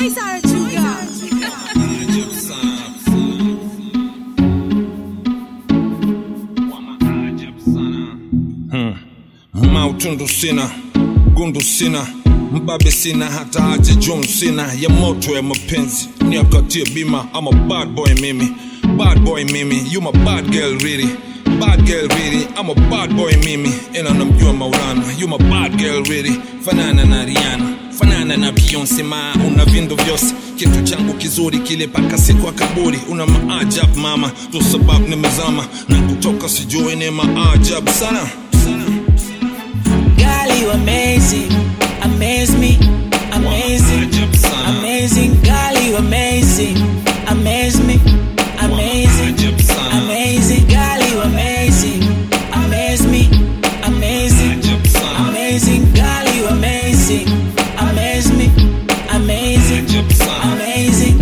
Noise Arachuga. mautundu sina gundu sina mbabe sina hata haja jum sina ya moto ya mapenzi niakatie bima ama bad boy mimi bad boy mimi you my bad girl really bad girl really I'm a bad boy mimi ila namjua maulana you my bad girl really fanana na riana fanana na beyonce ma una vindo vyose kitu changu kizuri kile paka siku ya kaburi una maajab mama tu sababu nimezama na kutoka sijui ni maajab sana sana Girl, you amazing, amaze me, amazing, Ajab sana. amazing. Girl, you amazing, amaze me, amazing, Ajab sana. amazing. Girl, you amazing, amaze me, amazing, Ajab sana. amazing. Girl, you amazing, amaze me, amazing, Ajab sana. amazing.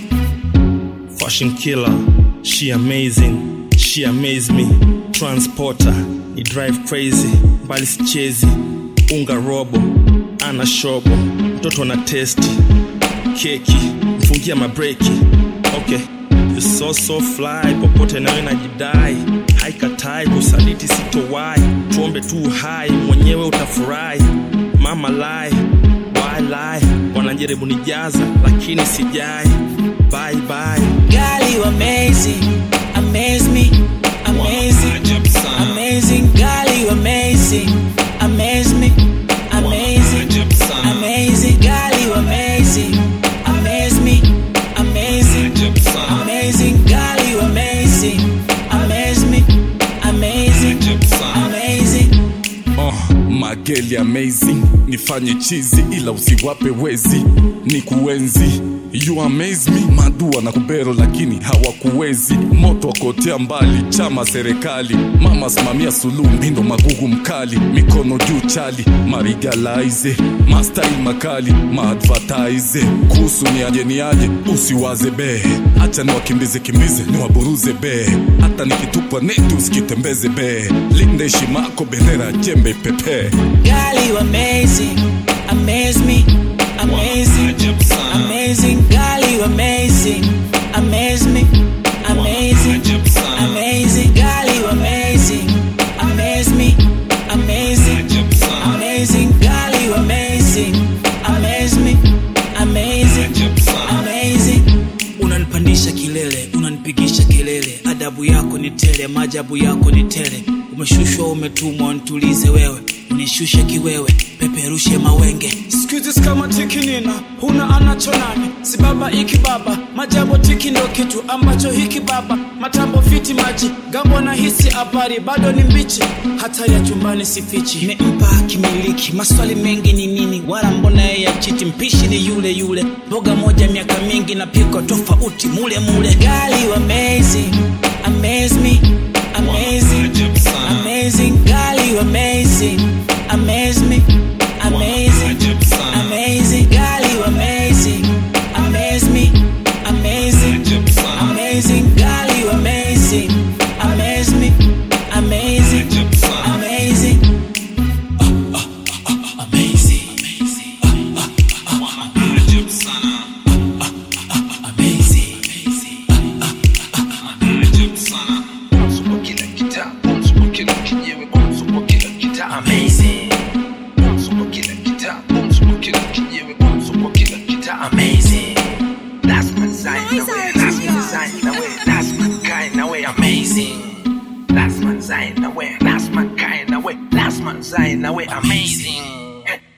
Fashion killer, she amazing, she amaze me. Transporter, ni drive crazy, mbali sichezi. Unga robo, ana shobo, mtoto na testi, keki, mfungia mabreki. Okay, you so so fly, popote nawe najidai, haikatai kusaliti sitowai, tuombe tu hai, mwenyewe utafurahi. Mama lie, why lie, wanajaribu nijaza, lakini sijai. Bye bye. Girl, you amazing, amaze me, amazing. Ajab sana. Amazing, girl, you amazing. Amaze me, amazing. Ajab sana. Amazing, girl, you amazing. Amaze me, amazing. Ajab sana. Amazing, girl, you amazing. Amaze me, amazing. Ajab sana. Amazing. Oh, mageli amazing nifanye chizi ila usiwape wezi ni kuenzi you amaze me madua na kubero lakini hawakuwezi moto wakotea mbali chama serikali mama simamia suluhu mpindo magugu mkali mikono juu chali marigalize mastai makali maadvertise kuhusu niaje niaje usiwaze bee acha niwakimbize kimbize niwaburuze bee hata nikitupa neti usikitembeze bee linde heshimako bendera jembe pepe Girl, you amazing. Amaze me, amazing. Ajab sana. Amazing, girl, you amazing. Amaze me, amazing. Ajab sana. Amazing, girl, you amazing. Amaze me, amazing. Ajab sana. Amazing, girl, you amazing. Amaze me, amazing. Ajab sana. Amazing. Unanipandisha kilele, unanipigisha kelele, adabu yako ni tele, maajabu yako ni tele. Umeshushwa, umetumwa, nitulize wewe, unishushe kiwewe, peperushe mawenge. Squeezes kama tiki nina huna anacho nani si baba iki baba majabo tiki ndo kitu ambacho hiki baba matambo fiti maji gambo na hisi habari bado ni mbichi hata ya chumbani sifichi nimempa kimiliki maswali mengi ni nini wala mbona yeye achiti mpishi ni yule yule mboga moja miaka mingi na piko tofauti mule mule Girl, you amazing amaze me amazing Ajab sana. amazing Girl, you amazing amaze me amazing Ajab sana. amazing Girl, you amazing amaze me amazing Ajab sana. amazing Girl, you amazing amaze me amazing Ajab sana. amazing amazing Ajab sana. amazing Ajab sana. Bonzo kwa kila kitaa, bonzo kwa kila kinyewe, bonzo kwa kila kitaa, amazing. Bonzo kwa kila kitaa, bonzo kwa kila kinyewe, bonzo kwa kila kitaa, amazing. That's my sign, na we, that's my sign, na we, that's my kind, na we, amazing. That's my sign, na we, that's my kind, na we, that's my sign, na we, amazing.